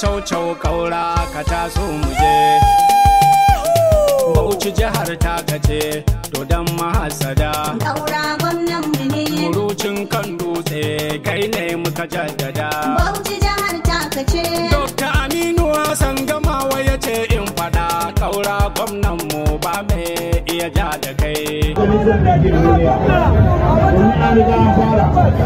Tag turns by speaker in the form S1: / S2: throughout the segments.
S1: caucau kaura ka taso mu je bauchi jihar ta kace dodon mahasada
S2: Daura gwamnan mu ne.
S1: murucin kan dutse kai ne muka jaddada
S2: Bauchi jihar taka ce.
S1: Dokta Aminu Hassan gamawa ya ce in fada kaura gwamnan mu ba mai iya ja da kai
S3: majalisar da ke duniya domin an riga an fara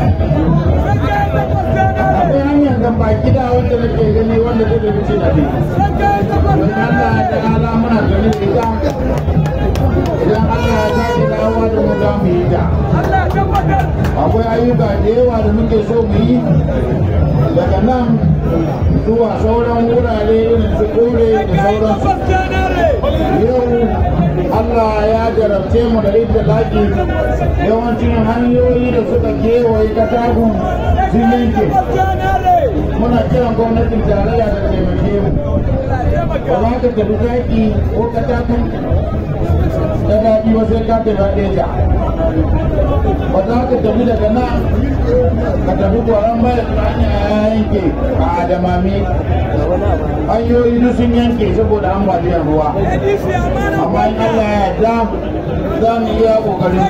S3: akwai hanyar da baki da wanda nake gani wanda zai da wuce na biyu don Allah ta ala muna gani da ita idan Allah ya sake dawowa da mu za mu yi ta akwai ayyuka da yawa da muke so mu yi daga nan zuwa sauran wurare irin su kore da sauransu yau Allah ya jarabce mu da ita laki yawancin hanyoyi da suka kewaye katagun sun yanke muna kiran gwamnatin tarayya da taimake mu ba za ka tafi zaki ko katakun ta daɗi ba sai ka tafi ɗaya ba za ka tafi daga nan ka tafi gwaron bayan hanya ya yanke a adamami hanyoyi duk sun yanke saboda ambaliyar ruwa amma in Allah ya yarda za mu iya kokarin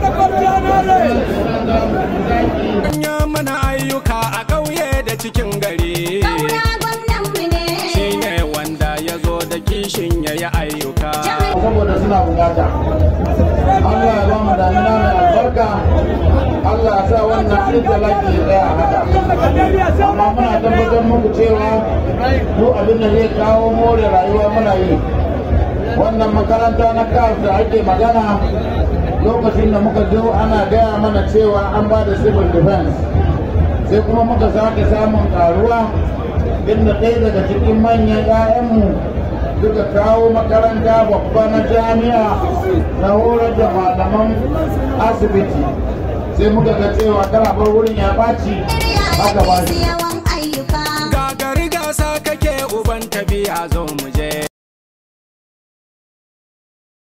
S1: Manya mana ayyuka a ƙauye da cikin gari
S2: Daura gwamnan mu ne.
S1: shi ne wanda ya zo da kishin ya yi ayyuka
S3: saboda suna bukata Allah ya ba mu damina mai albarka Allah ya sa wannan izzalaki ya tsaya a haka amma muna tabbatar muku cewa duk abin da zai kawo more rayuwa muna yi wannan makaranta na kaf da ake magana lokacin da muka zo ana gaya mana cewa an ba da civil defense sai kuma muka sake samun karuwa inda ɗaya daga cikin manyan 'ya'yanmu suka kawo makaranta babba na jami'a na horar da malaman asibiti sai muka ga cewa karabar wurin ya ɓaci aka ba shi
S2: yawan ayyuka.